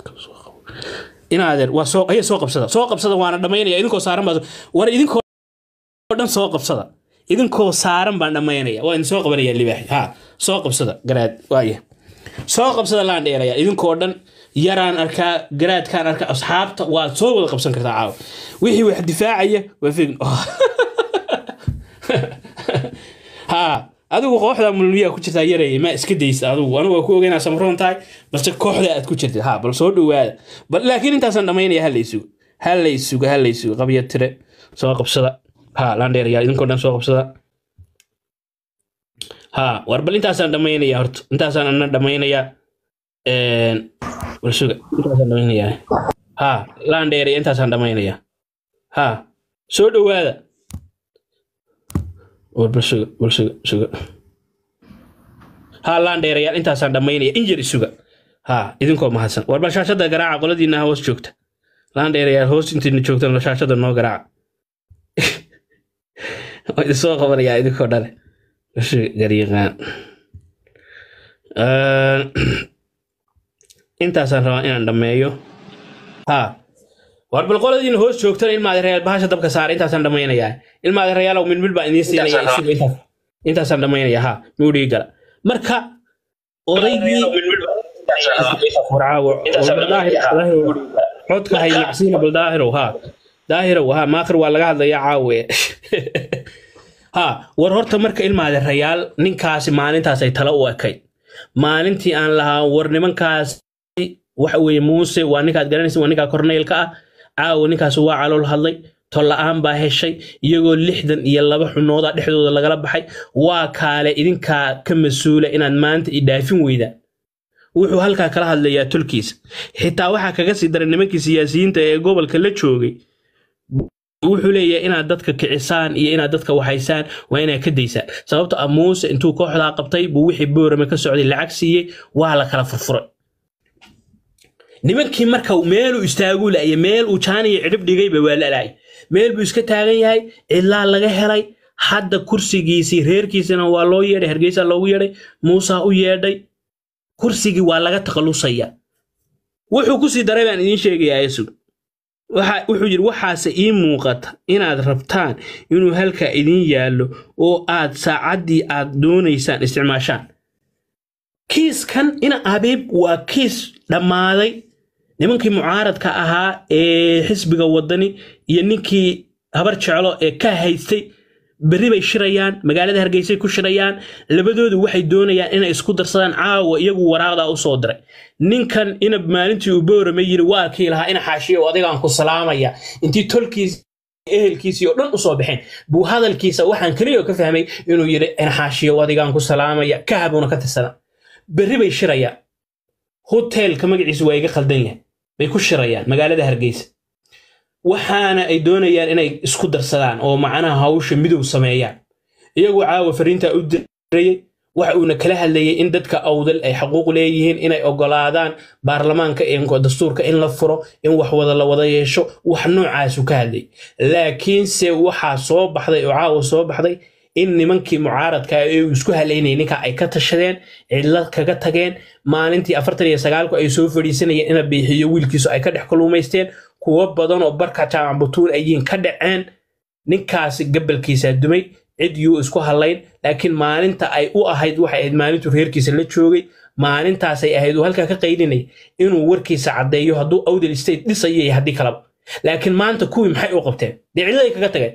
inaadeer waa soo aya soo qabsada soo qabsada waana dhammaynaya idinkoo saaran baa war idinkoo dhan soo qabsada idinkoo saaran baan dhammaynaya waa idin soo qabanaya libaax ha soo qabsada garaad waaya soo qabsada laan dheeraya idinkoo dhan yaraan arkaa garaadkaan arkaa asxaabta waad soo wada qabsan kartaa caawa wixii wax difaacaya waa fig ha adigu kooxda mulmiyaa ku jirtaa yareeye ma iska daysa adigu anigu waa ku ogeynaa samroon tahay balse kooxda aad ku jirtid ha bal soo dhowaada bal laakiin intaasaan dhammaynaya halaysugo halaysugo halaysugo qabya tire soo qabsada ha landheerayaa idinkoo dhan soo qabsada ha war bal intaasaan dhammaynaya horta intaasaan ana dhammaynayaa bal suga intaasaan dhammaynayaa ha landheeraya intaasaan dhammaynayaa ha soo dhowaada war bal suga bal suga suga ha landheerayaal intaasaan dhammaynaya injir isuga ha idinkoo mahadsan war bal shaashada garaaca qoladiina hoos joogta landheerayaal hoos intiina joogtan shaashada noo garaaca waa idin soo qabanayaa idinkoo dhale gariiqaan intaasaan rabaa inaan dhammeeyo ha war bal qoladiina hoos joogtana ilmaadi rayaal bahasha dabka saara intaasaan dhammaynayaa ilmaadi rayaalow midmid baan idiin siinaya isuga intaas intaasaan dhammaynaya ha muudhii gala marka odaygii codka hay macsiina bal daahirow ha daahirow ha maakhir waa laga hadlayaa caawe ha war horta marka ilmaade rayaal ninkaasi maalintaas ay tala u ekayd maalintii aan lahaa war nimankaas waxa weeye muuse waa ninkaad garanaysa waa ninkaa korneylka ah caawa ninkaas waa calool hadlay tolla-aan baa heshay iyagoo lixdan iyo laba xunooda dhexdooda lagala baxay waa kaale idinkaa ka mas-uula inaad maanta i dhaafin weydaan wuxuu halkaa kala hadlayaa tolkiisa xitaa waxaa kaga sii daray nimankii siyaasiyiinta ee gobolka la joogay wuxuu leeyahay inaad dadka kicisaan iyo inaad dadka waxaysaan waa inaad ka daysaan sababto ah muuse intuu kooxdaa qabtay buu wixii boorame ka socday lacag siiyey waa la kala furfuray nimankii marka meeluu istaagu la'ya meel uu jaaniya cidhib dhigayba waa la'laay meel buu iska taagan yahay cidlaa laga helay hadda kursigiisii reerkiisina waa loo yeedhay hargeysa loogu yeedhay muusa u yeedhay kursigii waa laga takhalusaya wuxuu kusii daray baan idiin sheegayaa yesu wuxuu yidhi waxaase ii muuqata inaad rabtaan inuu halkaa idiin yaallo oo aad saacaddii aad doonaysaan isticmaashaan kiiskan ina abiib waa kiis dhammaaday nimankii mucaaradka ahaa ee xisbiga wadani iyo ninkii habar jeclo ee ka haystay berri bay shirayaan magaalada hargeysay ku shirayaan labadoodu waxay doonayaan inay isku darsadaan caawa iyagu waraaqdaa u soo diray ninkan inab maalintii uu boorame yiri waa kii lahaa ina xaashiyo adigaan ku salaamaya intii tolkiis ehelkiisii oo dhan usoo baxeen buu hadalkiisa waxaan keliya ka fahmay inuu yidhi ina xaashiyo adigaan ku salaamaya kahabuuna ka tirsana berri bay shirayaan hoteelka magaciisu waa iga khaldan yahay bay ku shirayaan magaalada hargeysa waxaana ay doonayaan inay isku darsadaan oo macnaha hawsha midow sameeyaan iyagoo caawa fariintaa u dirayay waxa uuna kala hadlayay in dadka awdal ay xaquuq leeyihiin inay ogolaadaan baarlamaanka dastuurka in la furo in wax wada la wada yeesho wax noocaasu ka hadlayay laakiinse waxaa soo baxday oo caawa soo baxday in nimankii mucaaradka ee uu isku halaynayay ninka ay ka tashadeen cidla kaga tageen maalintii afartan iyo sagaalku ay soo fadhiisanayeen ina biixiyo wiilkiisu ay ka dhex kaluumaysteen kuwo badan oo barka jaamac butuun ayiin ka dhaceen ninkaasi gabalkiisaa dumay cid yuu isku hadlayn laakiin maalinta ay u ahayd waxay ahayd maalintuu reerkiisa la joogay maalintaasay ahayd uu halkaa ka qaylinay inuu warkiisa caddeeyo hadduu awdal state dhisayo iyo haddii kalaba laakiin maanta kuwii maxay u qabteen dee cidladay kaga tageen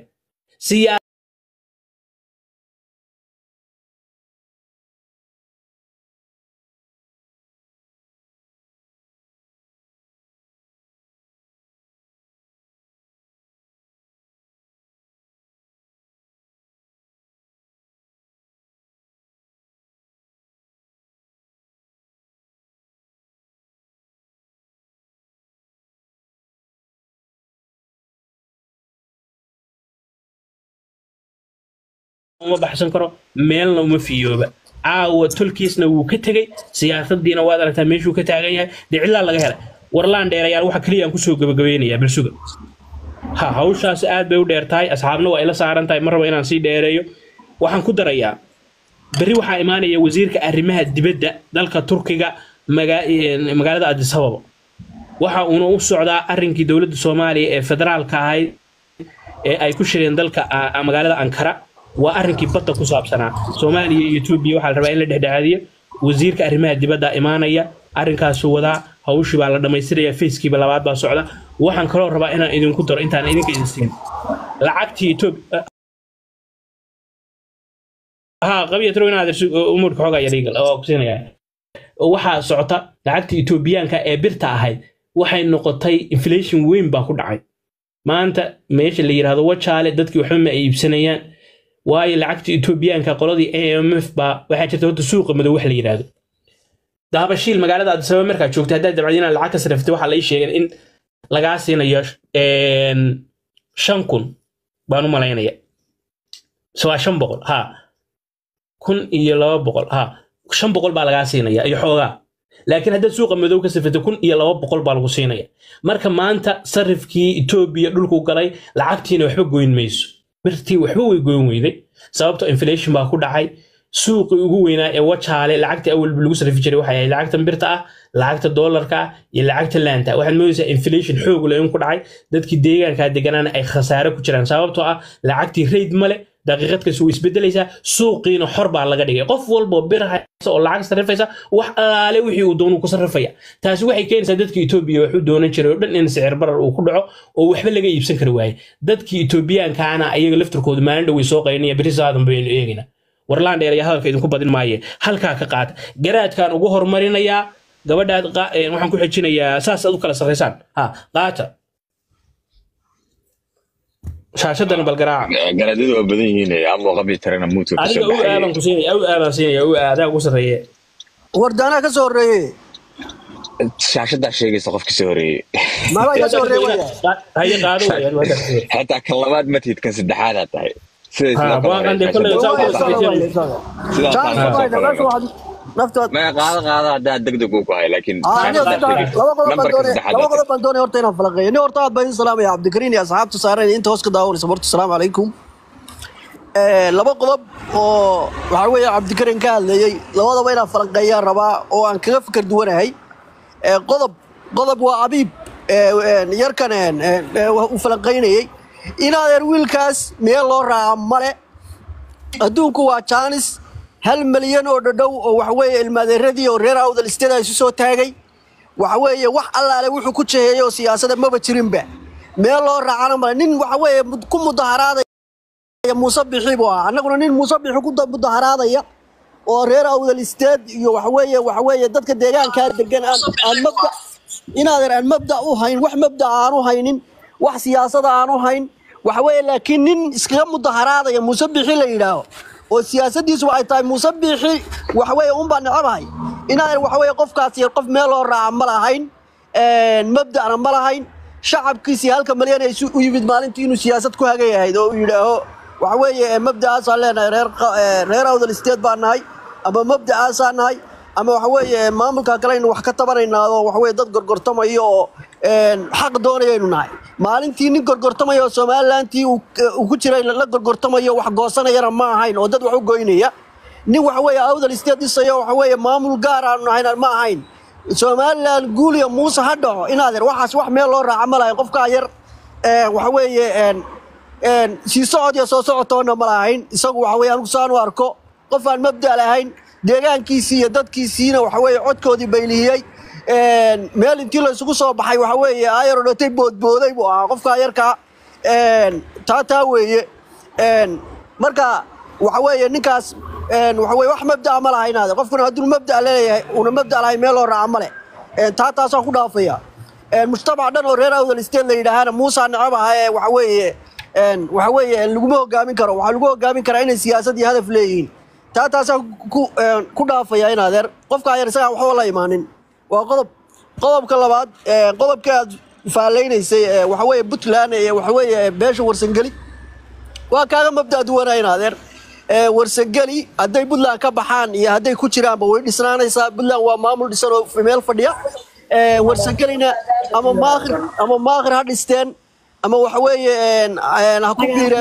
uma baxsan karo meelna uma fiyooba caawa tolkiisna wuu ka tegey siyaasadiina waad aragtaa meeshuu ka taagan yahay dee cidlaa laga helay warlaan dheerayaal waxa keliya aan kusoo gabagabeynayaa balsuga ha hawshaas aad bay u dheer tahay asxaabna waa ila saaran tahay mar raba inaan sii dheereeyo waxaan ku darayaa berri waxaa imaanaya wasiirka arrimaha dibadda dalka turkiga magaalada adisababa waxa uuna u socdaa arrinkii dowladda soomaaliya ee federaalka ahayd ee ay ku shireen dalka ah, magaalada ankara waa arrinkii badda ku saabsanaa soomaaliya iyo etoobiya waxaa la rabaa in la dhexdhexaadiyo wasiirka arrimaha dibadda imaanaya arrinkaasuu wadaa hawshii baa la dhammaystiraya fayskiiba labaad baa socda waxaan kaloo rabaa inaan idinku daro intaan idinka idin siin lacagtii etoobiya ها قبية تروي نادر أمور كحوجا يريقل أو كسينيا waxaa socota lacagta etoobiyaanka ee birta ahayd waxay noqotay inflation weyn baa ku dhacay maanta meesha la yidhaahdo wajaale dadkii waxba ma ay iibsanayaan waayo lacagta etoobiyaanka qoladii amf baa waxaa jirta horta suuqa madow wax la yidhaahdo daabashiil magaalada adisababa markaa joogta haddaad dabcad inaad lacag ka sarriftay waxaa la ii sheegay in lagaa siinayo een, shan kun baan u malaynaya so waa shan boqol ha kun iyo laba boqol ha shan boqol baa lagaa siinaya iyo xoogaa laakiin haddaad suuqa madow ka safrito kun iyo laba boqol baa lagu siinaya marka maanta sarifkii etoobiya dhulku galay lacagtiina waxba goyn mayso birtii waxba way goyn weyday sababto inflation baa ku dhacay suuqii ugu weynaa ee wajaale lacagta awalba lagu sarrifi jiray waxay ahayd lacagtan birta ah lacagta doolarka ah iyo lacagta laanta waxaad moodaysaa inflation xoog leh in ku dhacay dadkii deegaankaa deganaana ay khasaare ku jiraan sababtoo ah lacagtii rayd male daqiiqad kasta way isbedelaysaa suuqiina xor baa laga dhigay qof walbo bir haysa oo lacag sarrifaysa wax alaale wixii uu doonuu ku sarrifaya taasi waxay keenaysaa dadkii etoobiya waxu doonan jiray oo dhan in sicir barar uu ku dhaco oo waxba laga iibsan kari waaye dadkii etoobiyaankaana ayaga laftirkooda maalin dhow way soo qaynaya beri saadan baynu eegayna warlaan dheer ayaa hadalka idinku badin maaye halkaa ka qaata garaadkaan ugu horumarinayaa gabadhaad qaa- een, waxaan ku xejinayaa saas aad u kala sarraysaan ha qaata shaashadana bal garaaca garaadadu waa badan yihiin ama qabi tarana muudka ka adiga soo u aadan ku siinaya u aadan siinaya u aadaa ugu sarreeye wardaanaa ka soo horreeye shaashadaa sheegaysa qofka soo horeeyey maba iga soo horreeye waya haye qaado wayaan waa darteed. xataa kan labaad matid kan saddexaadaa tahay sida Ha, sidoo kale waan qande shaashada. kolley saa u kala Waa sarreyseen. Sidaa Chance taan baa soo ina, meesha kale. waxaad- naftood maya qaado qaado haddaa degdeg uu ku hay laakiin Ah, aniga shaashada saddex- sheegaysa. laba qodob baan Nambarka doonaya- saddexaad laba waa qodob baan doonaya horta inaan falaqeeyo nin horta aad baan idin salaamaya cabdikariin iyo asxaabta saaran inta hoos ka daawanaysa horta asalaamu calaykum Eh, laba qodob oo waxaa weeye cabdikariin ka hadlayey labadaba inaan falanqeeyaan rabaa oo aan kaga fikir duwanahay Eh, qodob qodob waa abiib eh, een, yarkan een, een, eh, uu falanqeynayey inaadeer wiilkaas meel loo raaca male adduunku waa jaanis hal milyan oo dhadhow oo waxa weeye ilmaadeeradii oo reer awdal istada isu soo taagay waxa weeye wax allaale wuxuu ku jeheeyey oo siyaasada maba jirinba meel loo raacana male nin waxa weeye mud- ku mudaharaadaya muuse bixi buu ahaa annaguna nin muuse bixi ku da- mudaharaadaya oo reer awdal isteed iyo waxa weeye waxa weeye dadka deegaankaa degan aan aan mabda inaadan aan mabda u hayn wax mabda aanu haynin wax siyaasada aanu hayn waxa weeye laakiin nin iskaga mudaharaadaya muuse bixi la yidhaaho oo siyaasadiisu waxay tahay muuse bixi waxa weeye unbaa necabahay inaadan waxa weeye qofkaas yar qof meel loo raaca ma lahayn een, mabda'na ma lahayn shacabkiisii halka malyan ay isu- u yimid maalintii inuu siyaasad ku hagan yahayd oo uu yidhaaho waxa weeye ee, mabda'aasaan leenahay reer qa- ee, reer awdal isteed baan nahay ama mabda'aasaan nahay ama waxa weeye maamulka kale aynu wax ka tabanaynaa oo waxa weeye dad gorgortamayo oo een, xaq doonayaynu nahay maalintii nin gorgortamaya oo somalilantii uu uu ku jiray la gorgortamayo wax goosanayana ma ahayn oo dad wax u goynaya nin waxa weeye awdal isteed dhisayo waxa weeye maamul gaar aanu nahayn ma ahayn somalilan guuliya muuse ha dhaco inaadeer waxaas wax meel loo raaca ma lahayn qofkaa yar ee, waxa weeye een, een, sii socod iyo soo socotoona ma lahayn isagu waxa weeye anigu saan u arko qof aan mabda lahayn deegaankiisii iyo dadkiisiina waxa weeye codkoodii baylihiyey een, meel intii la isugu soo baxay waxa weeye ayaro dhatay boodbooday buu ahaa qofkaa yarkaa een, taa taa weeye een, marka waxa weeye ninkaas een, waxa weeye wax mabda'a ma laha inaade qofkuna hadduu mabda' leeyahay una mabda' lahayn meel loo raaca male een, taa taasaan ku dhaafaya een, mujtamac dhan oo reer awdal state la yidhaahana muusa necab aha ee waxa weeye een, waxa weeye laguma hogaamin karo waxaa lagu hogaamin karaa inay siyaasad iyo hadaf leeyihiin taa taasaan ku een, ku dhaafaya in adeer qofkaa yar isagaan waxba la imaanin waa qodob qodobka labaad een, qodobka aad faalleynaysay ee, waxa weeye puntland ee waxa weeye beesha warsangeli waa kaaga mabda duwanaa in adeer Ee, warsangeli hadday puntland ka baxaan iyo hadday ku jiraanba way dhisnaanaysaa puntland waa maamul dhisan oo meel fadhiya Ee, warsangelina ama maakhir ama maakhir ha dhisteen ama waxa weeye een, een, ha ku biireen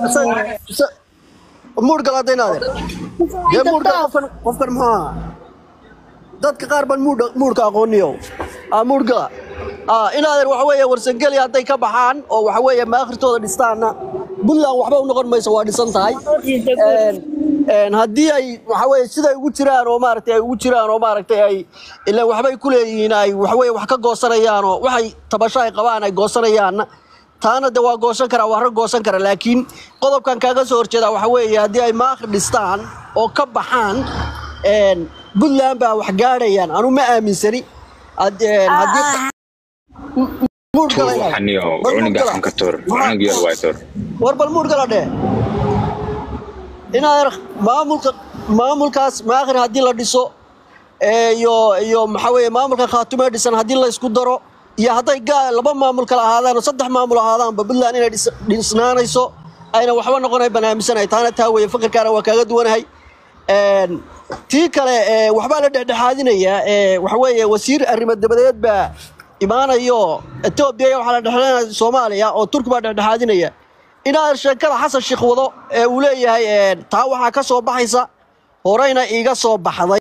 muudhgal hadday in adeer dee muudhgal qofkan qofkan muxuu ahaa dadka qaar baan muudha muudhka aqooniyo aa muudhgala ah, inaadan waxa weeye warsangeli hadday ka baxaan oo waxa weeye maakhirtooda dhistaanna puntland waxba u noqon mayso waa dhisan tahay Een, een, haddii ay waxa weeye siday ugu jiraan oo maaragtay ay ugu jiraan oo maaragtay ay ilaan waxbay ku leeyihiin ay waxa weeye wax ka goosanayaan oo waxay tabasho ay qabaan ay goosanayaanna taana de waa goosan karaa waa rag goosan kara laakiin qodobkan kaaga soo horjeeda waxa weeye haddii ay maakhir dhistaan oo ka baxaan een, puntland baa wax gaadhayaan anu ma aaminsani Had- een, haddii muur tuur gala waxan iyo Bal muur cunuga gala. xanka tuur cunuga yar waay tuur war bal muur gala dheh inaad maamulka maamulkaas maakhir haddii la dhiso ee, iyo iyo maxaa weeye maamulka khaatume dhisan haddii la isku daro iyo hadday gaa laba maamul kala ahaadaan oo saddex maamul ahaadaanba puntland inay dhis- dhisnaanayso ayna waxba noqonay banaaminsanahay taana taa weeye fakirkaana waa kaaga duwanahay Een, tii kale ee, waxbaa la dhexdhexaadinayaa ee, waxa weeye wasiir arrimo dabadeed baa imaanayo etoobiya waxaa la dhexdhexaadinaya soomaaliya oo turki baa dhexdhexaadinaya inaad sheekada xasan sheekh wado ee uu leeyahay een, taa waxaa ka soo baxaysa horeyna iiga soo baxday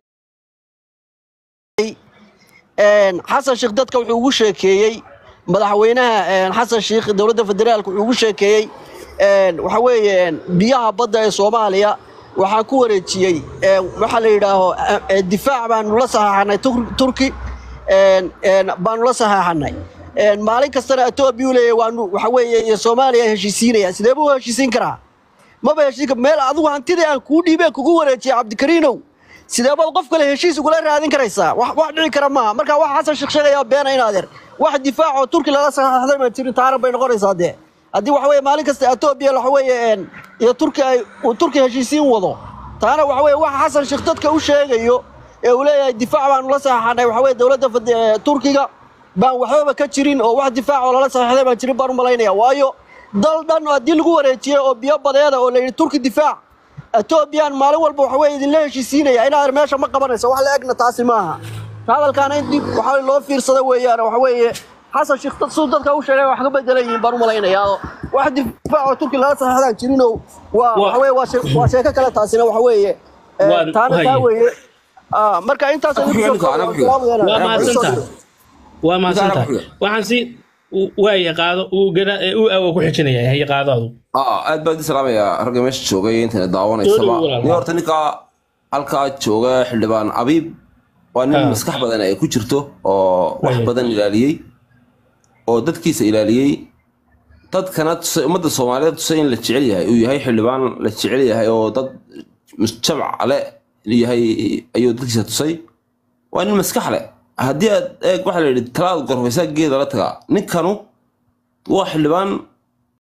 Een, xasan sheekh dadka wuxuu ugu sheekeeyey madaxweynaha een, xasan sheekh dowladda federaalka wuxuu ugu sheekeeyey een, waxa weeye een, biyaha badda ee soomaaliya waxaa ku wareejiyey een, waxaa la yidhaaho eh, eh, difaac baanu la saxaaxanay Tur- turki een, een, baanu la saxaaxanay Een, maalin kastana etoobiya uu leeyahay waanu waxa weeye iyo soomaaliya heshiisiinaya sidee buu u heshiisiin karaa maba heshiin kar- meel adigu hantidii aan kuu dhiibee kugu wareejiyay cabdikariinow sidee baad qof kale heshiis ugula raadin karaysaa wax wax dhici kara maaha marka wax xasan sheekh sheegaya beena in adeer wax difaac oo turki lala saxaxday ma jirin taana bay noqonaysaa dee haddii waxa weeye maalin kasta etoobiya waxa weeye een, iyo turki ay uu turki heshiisiin wado taana waxa weeye wax xasan sheekh dadka u sheegayo ee uu leeyahay difaac baanu la saxaxanay waxa weeye dowladda fed- ee, turkiga baan waxbaba ka jirin oo wax difaac oo lala saxaxday baan jirin baan u malaynaya waayo dal dhan oo haddii lagu wareejiyey oo biyo badeeda oo la yidhi turki difaac etoobiyaan maalin walba waxa weye idinla heshiisiinaya inaad meesha ma qabanayso wax la egna taasi maaha hadalkaana in dib waxa loo fiirsada weeyaan waxa weeye xasan sheekh dad suu dadka u sheegay wax ka bedelan yihiin baan u malaynayaa oo wax difaac oo turki lala saxaxdaan jirinoo waa Waa- waxa weye waa shee- waa sheeko kale taasina waxa weeye ee, Waa- taana taa haye. weeye Ah, marka intaas Ku xiga ninka, anaa ku xiga. waa mahadsantaha waa mahadsantaha Ninkaan ku waxaan si waaya qaado uu gana uu awo ku xijinaya haye qaado adu aa aad baan idin salaamayaa ragga meesha joogay intayna Soo daawanaysaba dhawow walaal. nin horta ninka halkaa jooga xildhibaan abiib waa nin Ah. maskax badan ay ku jirto oo wax Waayo. badan ilaaliyey oo dadkiisa ilaaliyey dadkana tusay ummadda soomaaliyeed tusay in la jecel yahay uu yahay xildhibaan la jecel yahay oo dad jamac le yahay ayuu dadkiisa tusay waa nin maskax leh haddii aad eeg waxaa la yidhi talaad gorfaysaa geeda la tagaa ninkanu waa xildhibaan